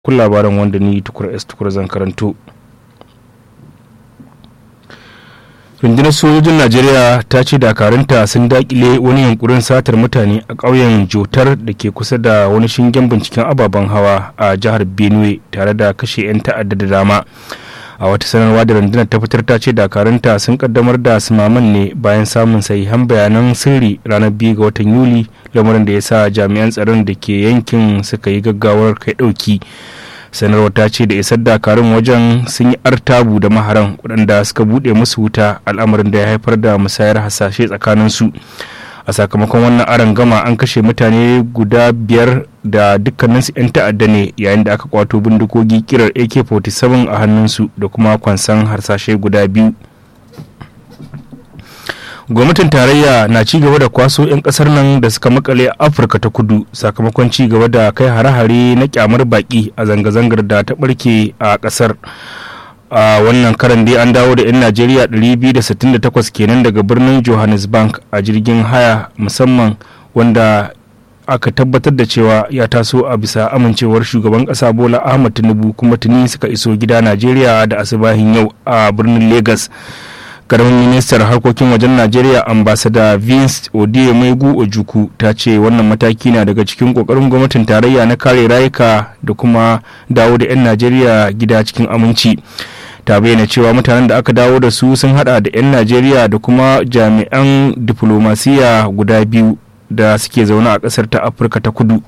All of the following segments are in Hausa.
kun labaran wanda ni tukur s tukur zan karanto rundunar sojojin najeriya ta ce dakarunta sun dakile wani yunkurin satar mutane a ƙauyen jotar da ke kusa da wani shingen binciken ababen hawa a jihar benue tare da kashe 'yan ta'adda da dama a wata sanarwa da rundunar ta fitar ta ce dakarunta sun kaddamar da sumaman ne bayan samun sahihan bayanan sirri ranar biyu ga watan yuli lamarin da ya sa jami'an tsaron da ke yankin suka yi gaggawar kai ɗauki sanarwar ta ce da isar dakarun wajen sun yi artabu da maharan waɗanda suka buɗe musu wuta al'amarin da ya haifar da musayar hasashe tsakaninsu a sakamakon wannan aron gama an kashe mutane guda biyar da dukkaninsu 'yan ta'adda ne yayin da aka kwato bindigogi kirar ak-47 a hannunsu da kuma kwansan harsashe guda biyu gwamnatin tarayya na ci gaba da kwaso 'yan kasar nan da suka makale a afirka ta kudu sakamakon ci gaba da kai hare-hare na kyamar baki a zanga-zangar da ta barke a kasar a wannan karan dai an dawo da 'yan najeriya 268 kenan daga birnin johannesburg a jirgin haya musamman wanda aka tabbatar da cewa ya taso a bisa amincewar shugaban kasa bola ahmad tinubu kuma tuni suka iso gida najeriya da asibahin yau a birnin lagos karamin ministar harkokin wajen najeriya ambasada vince odie maigu ojuku ta ce wannan mataki na daga cikin kokarin gwamnatin tarayya na kare rayuka da kuma dawo da 'yan najeriya gida cikin aminci ta bayyana cewa mutanen da aka dawo da su sun hada da 'yan najeriya da kuma jami'an diflomasiya guda biyu da suke zaune a kasar ta afirka ta kudu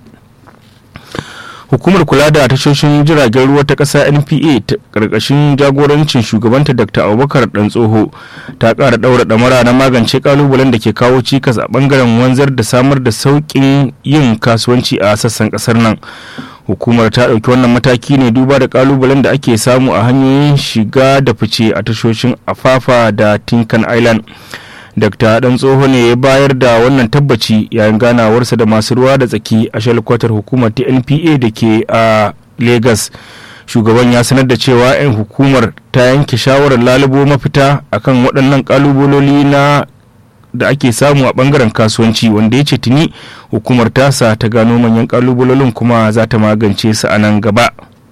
hukumar kula da tashoshin jiragen ruwa ta ƙasa npa ta ƙarƙashin jagorancin shugabanta dr abubakar dan tsoho ta ƙara ɗaura ɗamara na magance ƙalubalen da ke kawo cikas a ɓangaren wanzar da samar da sauƙin yin kasuwanci a sassan ƙasar nan hukumar ta ɗauki wannan mataki ne duba da ƙalubalen da ake samu a hanyoyin shiga da fice a tashoshin afafa da tinkan island Dr. Dan Tsoho ne ya bayar da wannan tabbaci yayin ganawarsa da masu ruwa da tsaki a shalkwatar hukumar ta NPA da ke a Lagos. Shugaban ya sanar da cewa 'yan hukumar ta yanke shawarar lalubo mafita akan waɗannan ƙalubaloli na da ake samu a ɓangaren kasuwanci wanda ya ce tuni hukumar tasa ta gano manyan ƙalubalolin kuma za ta magance su a nan gaba.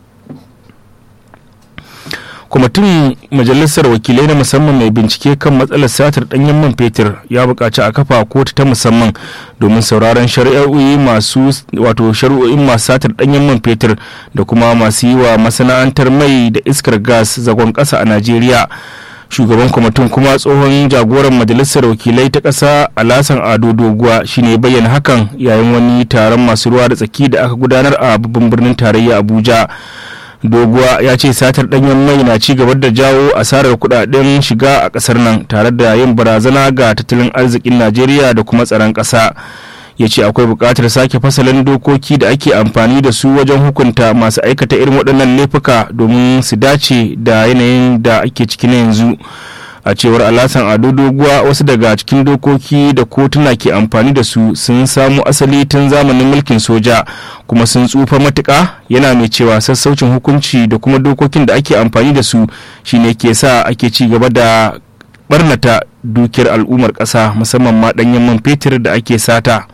kwamitin majalisar wakilai na musamman mai bincike kan matsalar satar danyen man fetur ya buƙaci a kafa kotu ta musamman domin sauraron shari'o'i masu wato shari'o'in masu satar danyen man fetur da kuma masu yi wa masana'antar mai da iskar gas zagon ƙasa a najeriya shugaban kwamitin kuma tsohon jagoran majalisar wakilai ta ƙasa alasan ado doguwa shine bayyana hakan yayin wani taron masu ruwa da tsaki da aka gudanar a babban birnin tarayya abuja doguwa ya ce satar danyen mai na ci gaba da jawo asarar kudaden shiga a kasar nan tare da yin barazana ga tattalin arzikin najeriya da kuma tsaron kasa ya ce akwai buƙatar sake fasalin dokoki da ake amfani da su wajen hukunta masu aikata irin waɗannan laifuka domin su dace da yanayin da ake ciki na yanzu a cewar alasan ado doguwa wasu daga cikin dokoki da kotuna ke amfani da su sun samu asali tun zamanin mulkin soja kuma sun tsufa matuka yana mai cewa sassaucin hukunci da kuma dokokin da ake amfani da su shine ke sa ake ci gaba da barnata dukiyar al'ummar ƙasa musamman ma ɗanyen man fetur da ake sata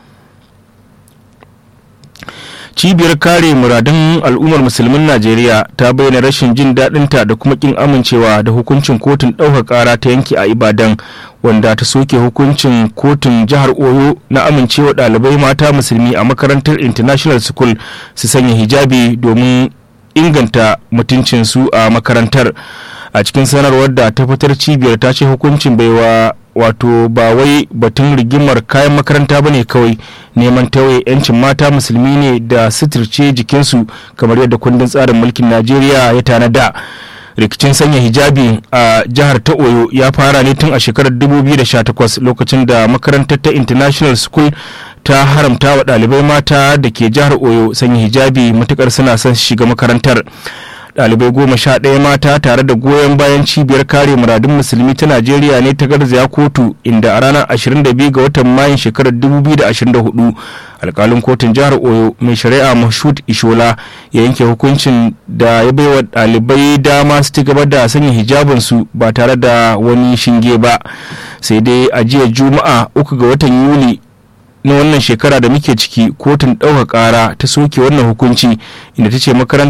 cibiyar kare muradun al'ummar musulmin najeriya ta bayyana rashin jin daɗinta da kuma kin amincewa da hukuncin kotun ɗaukar ƙara ta yanki a ibadan wanda ta soke hukuncin kotun jihar oyo na amincewa ɗalibai mata musulmi a makarantar international school su sanya hijabi domin inganta mutuncinsu a makarantar a cikin sanarwar da ta fitar cibiyar ta ce hukuncin baiwa wato ba wai batun rigimar kayan makaranta ba ne kawai neman tauye 'yancin mata musulmi ne da suturce jikinsu kamar yadda kundin tsarin mulkin najeriya ya tanada rikicin sanya hijabi a jihar ta oyo ya fara ne tun a shekarar 2018 lokacin da makarantar ta international school ta haramta wa ɗalibai mata da ke jihar oyo sanya hijabi matukar suna son shiga makarantar ɗalibai goma sha ɗaya mata tare da goyon bayan cibiyar kare muradun musulmi ta najeriya ne ta garzaya kotu inda a ranar 22 ga watan mayun shekarar 2024 alkalin kotun jihar oyo mai shari'a mashud ishola ya yanke hukuncin da ya baiwa ɗalibai dama su ci gaba da sanya hijabinsu ba tare da wani shinge ba sai dai a jiya juma'a uku ga watan yuli na wannan shekara da muke ciki kotun ɗaukar ƙara ta soke wannan hukunci inda ta ce makarantar